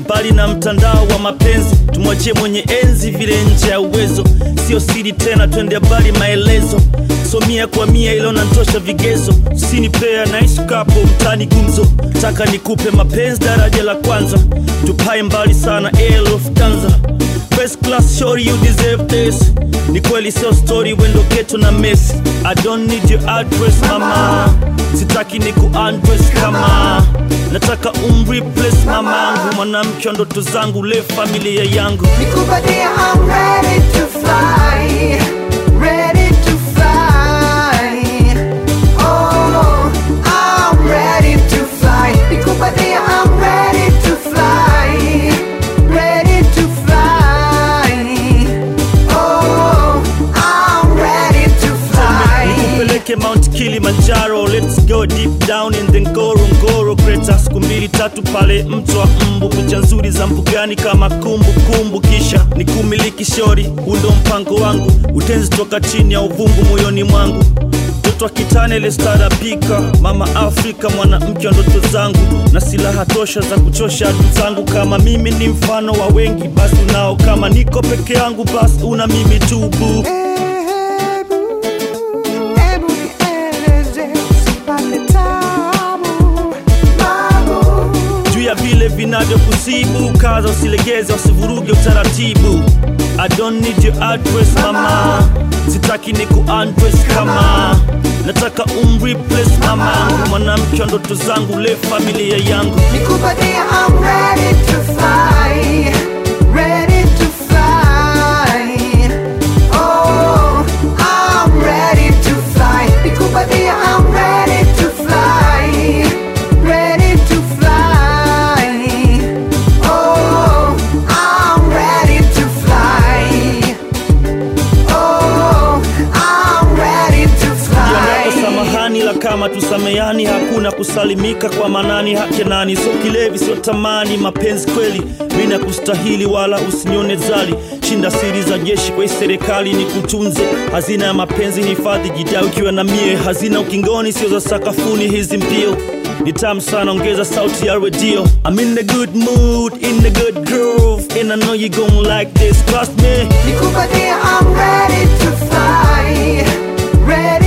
mbali na mtandao wa mapenzi tumwachie mwenye enzi vile nje ya uwezo sio siri tena twende mbali maelezo so mia kwa mia ilo nantosha vigezo sini pea naishi kapo mtani gumzo taka nikupe mapenzi daraja la kwanza tupae mbali sana Air Lufthansa First class shorty you deserve this ni kweli sio story wendo geto na mess I don't need your address mama sitaki ni kuundress kama nataka umreplace mamangu mwanamke wa ndoto zangu le familia yangu Nikupatie, I'm ready to fly, ready to fly. Oh, I'm ready to fly. Nikupatie, I'm ready to fly, ready to fly. Oh, I'm ready to fly. nikupeleke mount kilimanjaro let's go deep down in the ngorongoro kreta siku mbili tatu pale mto wa mbu picha nzuri za mbugani kama kumbukumbu kumbu. kisha nikumiliki shori huu ndo mpango wangu utenzi toka chini ya uvungu moyoni mwangu mtoto wa kitane lestarapika mama afrika mwanamke wa ndoto zangu na silaha tosha za kuchosha adu zangu kama mimi ni mfano wa wengi basi unao kama niko peke yangu basi una mimi tu boo Hebu, hebu nieleze, usipate tabu, babu. juu ya vile vinavyokusibu kaza usilegeze usivuruge utaratibu I don't need your address mama sitaki ni kuundress kama nataka umreplace mamangu mwanamke wa ndoto zangu le familia yangu Nikupatie, I'm ready to fly, ready to fly. Oh, I'm ready to fly. Nikupatie, I'm ready to fly, ready to fly. Oh, I'm ready to fly. Oh, I'm ready to Yanapo fly. samahani la kama tusamehani hakuna kusalimika kwa manani hake nani sio kilevi sio tamani mapenzi kweli mi na kustahili wala usinione zali shinda siri za jeshi kwa hii serikali ni kutunze hazina ya mapenzi hifadhi jida ukiwa na mie hazina ukingoni sio za sakafuni hizi mbio ni tamu sana ongeza sauti ya redio I'm in the good mood in the good groove and I know you gon' like this trust me Nikupatie, I'm ready to fly, ready